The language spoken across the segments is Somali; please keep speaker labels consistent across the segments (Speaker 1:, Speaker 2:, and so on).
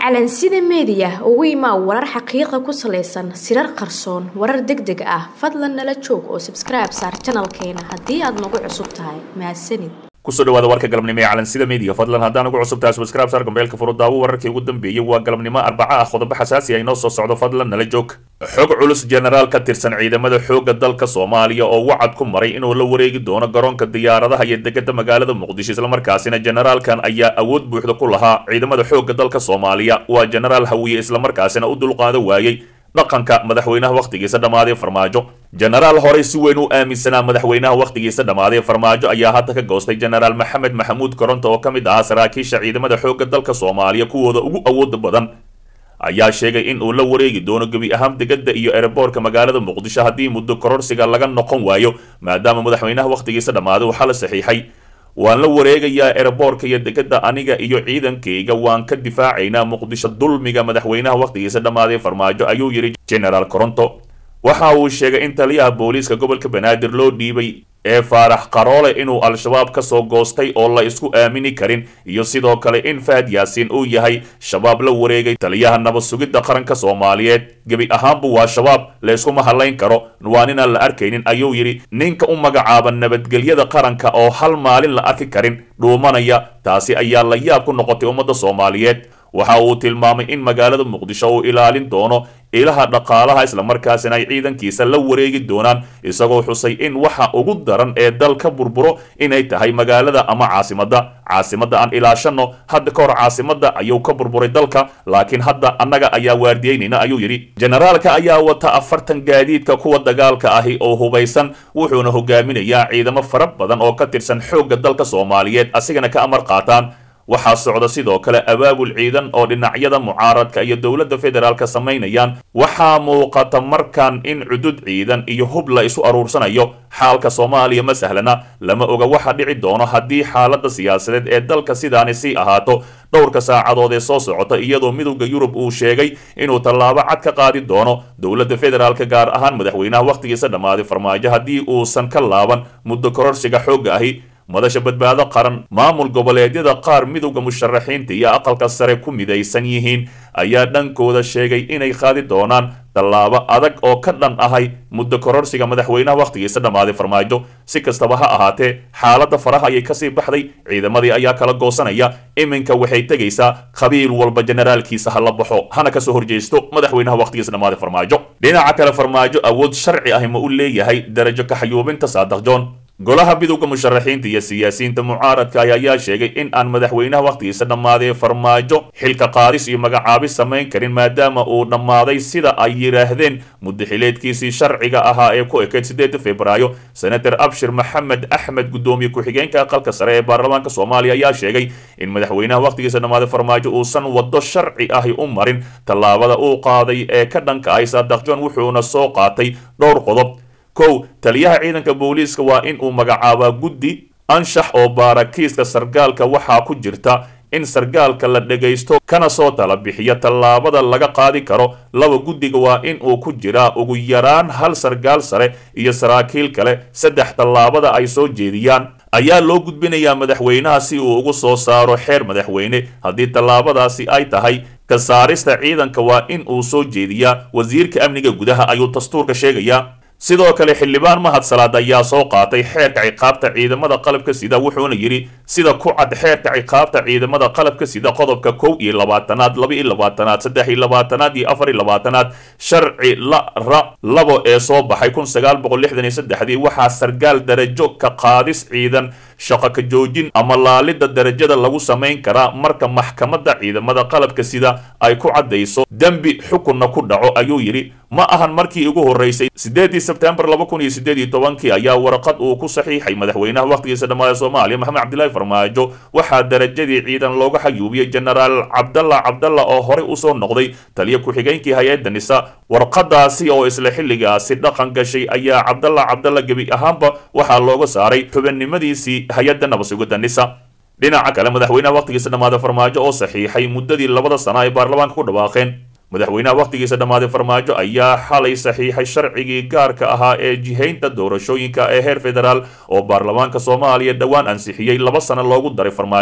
Speaker 1: calansida meediya ugu imaa warar xaqiiqa ku salaysan sirar qarsoon warar deg deg ah fadlan nala joog oo sabskribe saar janalkeena haddii aad nagu cusub tahay mahadsanid
Speaker 2: kusoo dhawaada warka galabnimo ee calansida media fadlan haddaan ugu cusub tahay subscribe saar gambeelka furo daawo wararkii ugu dambeeyey waa galabnimo arbaca ah qodobo xasaasi ah inoo soo socdo fadlan nala joog xog culus jenaraal ka tirsan ciidamada xoogga dalka soomaaliya oo wacad ku maray inuu la wareegi doono garoonka diyaaradaha iyo degada magaalada muqdisho islamarkaasina jenaraalkan ayaa awood buuxda ku lahaa ciidamada xoogga dalka soomaaliya waa jenaraal hawiye islamarkaasina u dulqaado waayey dhaqanka madaxweynaha wakhtigiisa dhammaaday farmaajo jenaraal horey si weyn u aaminsanaa madaxweynaha wakhtigiisa dhammaaday farmaajo ayaa hadda ka goostay jenaraal maxamed maxamuud koronto oo ka mid ahaa saraakiisha ciidamada xoogga dalka soomaaliya kuwooda ugu awooda badan ayaa sheegay in uu la wareegi doono gebi ahaan degada iyo ereboorka magaalada muqdisho haddii muddo kororsiga laga noqon waayo maadaama madaxweynaha wakhtigiisa dhammaaday waxaa la saxiixay waan la wareegayaa ereboorka iyo degada aniga iyo ciidankayga waan ka difaacaynaa muqdisho dulmiga madaxweynaha wakhtigiisa dhammaaday farmaajo ayuu yidhi genaraal coronto waxa uu sheegay in taliyaha booliiska gobolka banaadir loo dhiibay ee faarax qaroole inuu al-shabaab ka soo goostay oo la isku aamini karin iyo sidoo kale in fahad yaasiin uu yahay shabaab la wareegay taliyaha nabad sugidda qaranka soomaaliyeed gebi ahaanbu waa shabaab la yskuma hadlayn karo waan inaan la arkaynin ayuu yidhi ninka u magacaaba nabadgelyada qaranka oo hal maalin la arki karin dhuumanaya taasi ayaa la yaab ku noqotay ummadda soomaaliyeed waxa uu tilmaamay in magaalada muqdisho uu ilaalin doono ilaha dhaqaalaha islamarkaasina ay ciidankiisa la wareegi doonaan isagoo xusay in waxa ugu daran ee dal ka burburo inay tahay magaalada ama caasimadda caasimadda aan ilaashano hadda ka hor caasimadda ayuu ka burburay dalka laakiin hadda annaga ayaa waardiyeynayna ayuu yidhi jenaraalka ayaa wata afartan gaadiidka kuwa dagaalka ahi oo hubaysan wuxuuna hogaaminayaa ciidamo fara badan oo ka tirsan xoogga dalka soomaaliyeed asigana ka amar qaataan waxaa socda sidoo kale abaabul ciidan oo dhinacyada mucaaradka iyo dowladda federaalka samaynayaan waxaa muuqata markan in cudud ciidan iyo hub la isu aruursanayo xaalka soomaaliya ma sahlana lama oga waxa dhici doono haddii xaaladda siyaasadeed ee dalka sidaani sii ahaato dhowrka saacadood ee soo socota iyadoo midowda yurub uu sheegay inuu tallaabo cad ka qaadi doono dowladda federaalka gaar ahaan madaxweynaha wakhtigiisa dhammaaday farmaajo haddii uusan ka laaban muddo kororsiga xoogga ahi madasha badbaado qaran maamul goboleedyada qaar midowda musharaxiinta iyo aqalka sare ku midaysan yihiin ayaa dhankooda sheegay inay qaadi doonaan tallaabo adag oo ka dhan ahay muddo kororsiga madaxweynaha wakhtigiisa dhammaaday farmaajo si kastaba ha ahaatee xaaladda faraha ayay kasii baxday ciidamadii ayaa kala goosanaya iminka waxay tegaysaa qabiil walba jenaraalkiisa ha la baxo hana kasoo horjeysto madaxweynaha wakhtigiisa dhammaaday farmaajo dhinaca kale farmaajo awood sharci ahi ma u leeyahay darajo kaxayuubinta saadax john golaha midowda musharaxiinta iyo siyaasiyiinta mucaaradka ayaa sheegay in aan madaxweynaha wakhtigiisa dhammaaday farmaajo xilka qaadis iyo magacaabis samayn karin maadaama uu dhammaaday sida ay yidhaahdeen mudaxileedkiisii sharciga ahaa ee ku ekeyd sideeda februaayo senator abshir maxamed axmed guddoomiye ku-xigeenka aqalka sare ee baarlamaanka soomaaliya ayaa sheegay in madaxweynaha wakhtigiisa dhammaaday farmaajo uusan waddo sharci ahi u marin tallaabada uu qaaday ee ka dhanka ahy saadax john wuxuuna soo qaatay dhowr qodob kow taliyaha ciidanka booliiska waa in uu magacaabaa guddi anshax oo baarakiiska sargaalka waxaa ku jirta in sargaalka la dhagaysto kana soo tala bixiya tallaabada laga qaadi karo laba guddiga waa in uu ku jiraa ugu yaraan hal sargaal sare iyo saraakiil kale saddex tallaabada ay soo jeediyaan ayaa loo gudbinayaa madaxweynaha si uu ugu soo saaro xeer madaxweyne haddii tallaabadaasi ay tahay ka saarista ciidanka waa in uu soo jeediyaa wasiirka amniga gudaha ayuu dastuurka sheegayaa sidoo kale xildhibaan mahad salaad ayaa soo qaatay xeerka ciqaabta ciidamada qalabka sida wuxuuna yidhi sida ku cad xeerka ciqaabta ciidamada qalabka sida qodobka kow iyo labaatanaad laba iyo labaatanaad saddex iyo labaatanaad iyo afar iyo labaatanaad sharci la ra labo ee soo baxay kun sagaal boqol lixdan iyo saddexdii waxaa sargaal darajo ka qaadis ciidan shaqo ka joojin ama laalidda darajada lagu samayn karaa marka maxkamadda ciidamada qalabka sida ay ku caddayso dembi xukunna ku dhaco ayuu yidhi ma ahan markii ugu horreysay sideedii sebtembar laba kun iyo sideed iyo tobankii ayaa warqad uu ku saxiixay madaxweynaha wakhtigiisa dhammaada soomaaliya maxamed cabdilaahi farmaajo waxaa darajadii ciidan looga xayuubiyey jenaraal cabdalla cabdalla oo horey usoo noqday taliya ku-xigeenkii hay-adda nisa warqadaasi oo isla xilligaasi dhaqan gashay ayaa cabdalla cabdalla gebi ahaanba waxaa looga saaray xubinimadiisii hay-adda nabasugidda nisa dhinaca kale madaxweynaha wakhtigiisa dhammaada farmaajo oo saxiixay muddadii labada sana ay baarlamaanka ku dhawaaqeen madaxweynaha wakhtigiisa dhammaaday farmaajo ayaa xalay saxiixay sharcigii gaarka ahaa ee jihaynta doorashooyinka ee heer federaal oo baarlamaanka soomaaliya dhowaan ansixiyey laba sano loogu daray farmaajo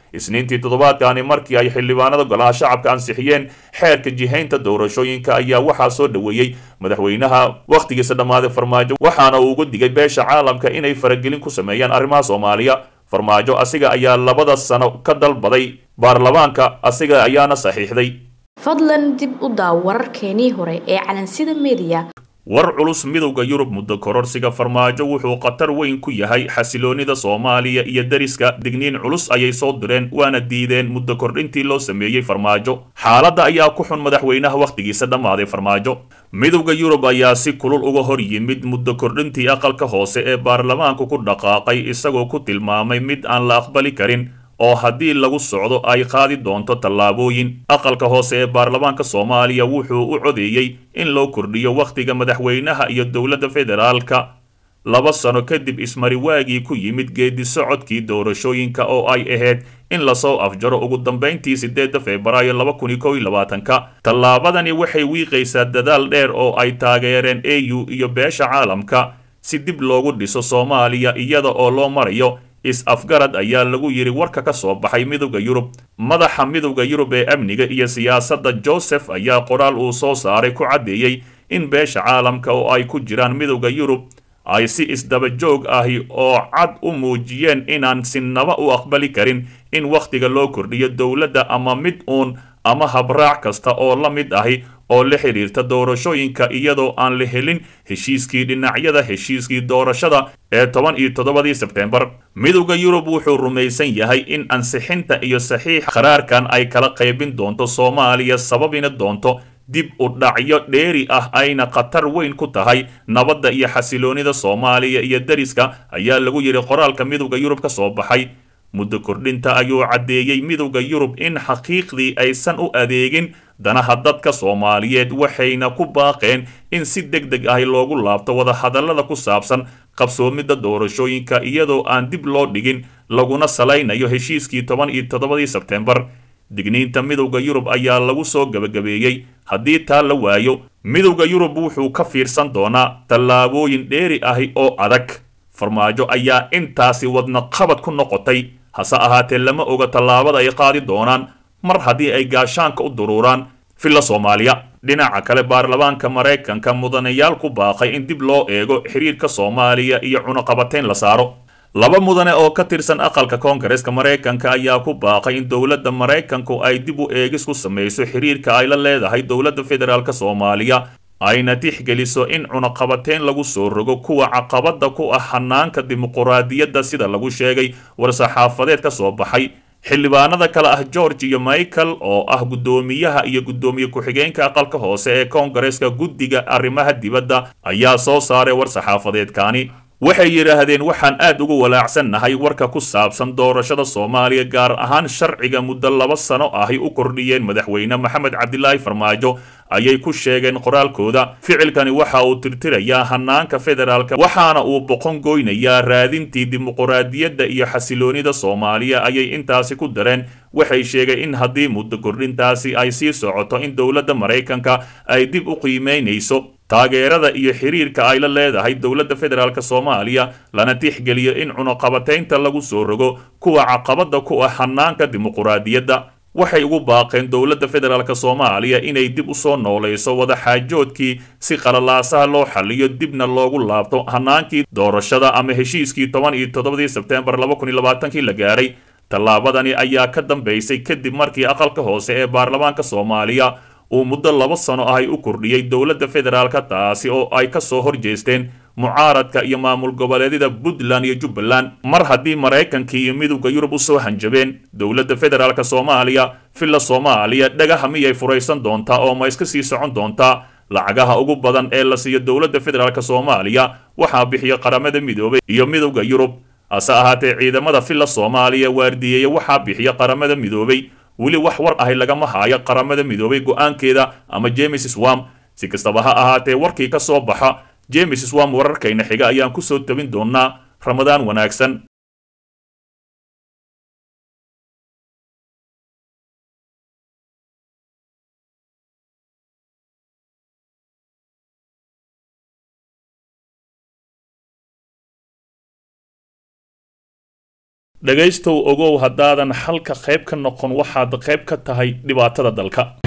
Speaker 2: isniintii toddobaadkani markii ay xildhibaanada golaha shacabka ansixiyeen xeerka jihaynta doorashooyinka ayaa waxaa soo dhoweeyey madaxweynaha wakhtigiisa dhammaaday farmaajo waxaana uu ugu digay beesha caalamka inay faragelin ku sameeyaan arrimaha soomaaliya farmaajo asiga ayaa labada sano ka dalbaday baarlamaanka asiga ayaana saxiixday
Speaker 1: fadlan dib u daaw wararkeenii hore ee calansida mediya
Speaker 2: war culus midowda yurub muddo kororsiga farmaajo wuxuu khatar weyn ku yahay xasiloonida soomaaliya iyo deriska digniin culus ayay soo direen waana diideen muddo kordhintii loo sameeyey farmaajo xaaladda ayaa ku xun madaxweynaha wakhtigiisa dhammaaday farmaajo midowda yurub ayaa si kulul uga hor yimid muddo kordhintii aqalka hoose ee baarlamaanku ku dhaqaaqay isagoo ku tilmaamay mid aan la aqbali karin oo haddii lagu socdo ay qaadi doonto tallaabooyin aqalka hoose ee baarlamaanka soomaaliya wuxuu u codeeyey in loo kordhiyo wakhtiga madaxweynaha iyo dowladda federaalka laba sano kadib ismariwaagii ku yimid geedi socodkii doorashooyinka oo ay ahayd in lasoo afjaro ugu dambayntii sideedda febraayo laba kun iyo kow iyo labaatanka tallaabadani waxay wiiqaysaa dadaal dheer oo ay taageereen a u iyo beesha caalamka si dib loogu dhiso soomaaliya iyada oo loo marayo is-afgarad ayaa lagu yidhi warka ka soo baxay midowda yurub madaxa midowda yurub ee amniga iyo siyaasadda joseph ayaa qoraal uu soo saaray ku caddeeyey in beesha caalamka oo ay ku jiraan midowda yurub ay si isdaba joog ahi oo cad u muujiyeen inaan sinaba u aqbali karin in wakhtiga loo kordhiyo dowladda ama mid uun ama habraac kasta oo la mid ahi oo la xidhiirta doorashooyinka iyadoo aan la helin heshiiskii dhinacyada heshiiskii doorashada ee toban iyo toddobadii sebtembar midowda yurub wuxuu rumaysan yahay in ansixinta iyo saxiixa qaraarkan ay kala qaybin doonto soomaaliya sababina doonto dib u dhacyo dheeri ah ayna khatar weyn ku tahay nabadda iyo xasiloonida soomaaliya iyo deriska ayaa lagu yidhi qoraalka midowda yurub ka soo baxay muddo kordhinta ayuu caddeeyey midowda yurub in xaqiiqdii aysan u adeegin danaha dadka soomaaliyeed waxayna ku baaqeen in si deg deg ahi loogu laabto wadahadallada ku saabsan qabsoomidda doorashooyinka iyadoo aan dib loo dhigin laguna salaynayo heshiiskii toban iyo toddobadii sebtembar digniinta midowda yurub ayaa lagu soo gebagabeeyey haddii taa la waayo midowda yurub wuxuu ka fiirsan doonaa tallaabooyin dheeri ahi oo adag farmaajo ayaa intaasi wadna qabad ku noqotay hase ahaatee lama oga tallaabada ay qaadi doonaan mar haddii ay gaashaanka u duruuraan villa soomaaliya dhinaca kale baarlamaanka maraykanka mudanayaal ku baaqay in dib loo eego xiriirka soomaaliya iyo cunuqabateyn la saaro laba mudane oo ka tirsan aqalka koongareska maraykanka ayaa ku baaqay in dowladda maraykanku ay dib u eegis ku samayso xiriirka ay la leedahay dowladda federaalk soomaaliya ayna tixgeliso in cunaqabateyn lagu soo rogo kuwa caqabada ku ah hanaanka dimuquraadiyadda sida lagu sheegay war-saxaafadeed ka soo baxay xildhibaanada kale ah george iyo michael oo ah guddoomiyaha iyo guddoomiye ku-xigeenka aqalka hoose ee koongareska guddiga arrimaha dibadda ayaa soo saaray war-saxaafadeedkaani waxay yidhaahdeen waxaan aad ugu walaacsannahay warka ku saabsan doorashada soomaaliya gaar ahaan sharciga muddo laba sano ahy u kordhiyeen madaxweyne maxamed cabdilaahi farmaajo ayay ku sheegeen qoraalkooda ficilkani waxa uu tirtirayaa hanaanka federaalka waxaana uu boqon goynayaa raadintii dimuquraadiyadda iyo xasiloonida soomaaliya ayay intaasi ku dareen waxay sheegeen in haddii muddo kordhintaasi ay sii socoto in dowladda maraykanka ay dib u qiimeynayso taageerada iyo xiriirka ay la leedahay dowladda federaalk soomaaliya lana tixgeliyo in cunuqabateynta lagu soo rogo kuwa caqabada ku ah hanaanka dimuquraadiyadda waxay ugu baaqeen dowladda federaalk soomaaliya inay dib usoo noolayso wadaxaajoodkii si qalalaasaha loo xaliyo dibna loogu laabto hanaankii doorashada ama heshiiskii toban iyo toddobadii sebtembar laba kun iyo labaatankii la gaaray tallaabadani ayaa ka dambaysay kadib markii aqalka hoose ee baarlamaanka soomaaliya uu muddo laba sano ahay u kordhiyey dowladda federaalka taasi oo ay ka soo horjeesteen mucaaradka iyo maamul goboleedyada puntland iyo jubbaland mar haddii maraykankii iyo midowda yurub usoo hanjabeen dowladda federaalk soomaaliya villa soomaaliya dhagaha miyay furaysan doontaa oo ma iska sii socon doontaa lacagaha ugu badan ee la siiyo dowladda federaalk soomaaliya waxaa bixiya qaramada midoobay iyo midowda yurub hase ahaatee ciidamada villa soomaaliya waardiyeeya waxaa bixiya qaramada midoobay weli wax war ahi lagama haayo qaramada midoobay go-aankeeda ama james swam si kastaba ha ahaatee warkii ka soo baxa james swam wararkayna xiga ayaan kusoo tabin doonaa ramadaan wanaagsan dhegaystow ogow haddaadan xalka qayb ka noqon waxaad qayb ka tahay dhibaatada dalka